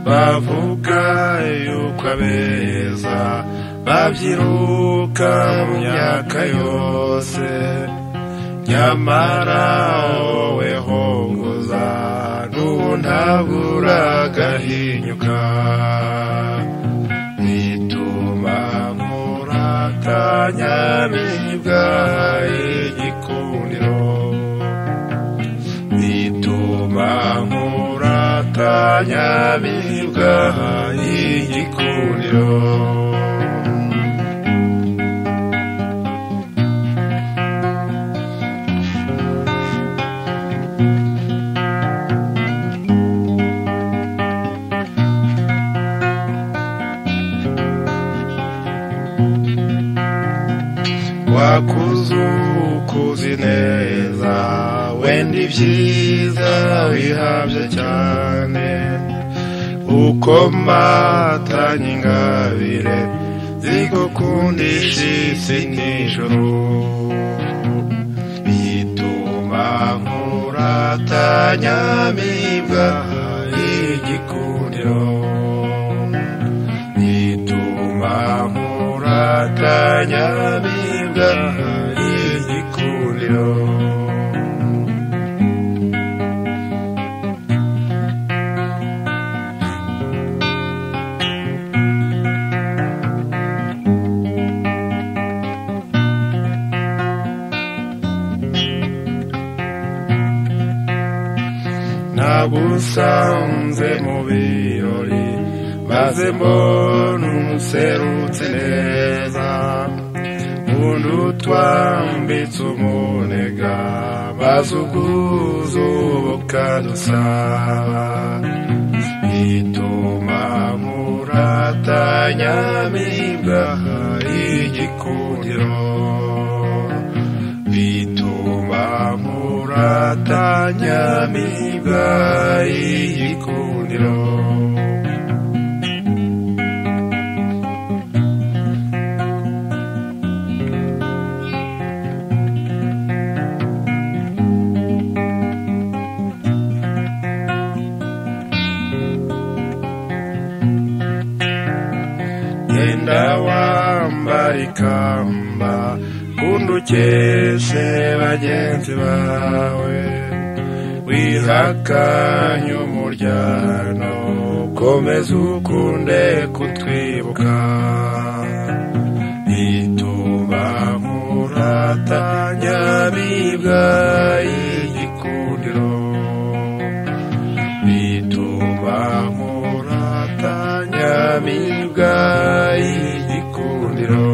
bavuga yuko abeza babyiruka mu myaka yose nyamara wowe hongoza n'ubu ntabwo uragahinyuka bituma nkurata nyamibwa igikundiro bituma nkurata nyamibwa igikundiro wakuzukuzi neza wenda ibyiza wihabye cyane uko matanye ingabire zigukundisha isi n'ijoro bituma nkuratanya mibwa igikundiro bituma nkuratanya mibwa igikundiro nagusanze mu birori maze mbona umuserutse neza undi utwambitse umunega maze ubwuzu bukadusaba bituma muratanya mibwa igikundiro bituma muratanya mibwa igikundiro genda wambara ikamba kundi ukeshe bagenzi bawe wihakanye umuryango komeza ukunde kutwibuka bituma muratanya bibwa igikundiro bituma muratanya bibwa igikundiro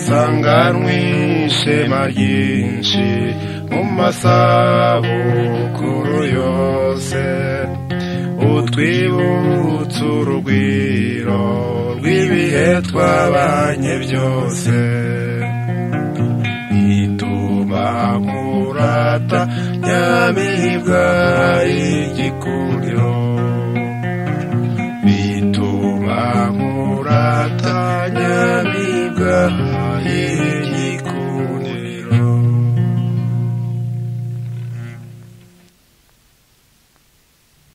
sanganwe ishema ryinshi mu masabukuru yose utwibutse urugwiro rw'ibihe twabanye byose bituma nkurata nyamibwa igikundiro bituma nkurata nyamibwa igikundiro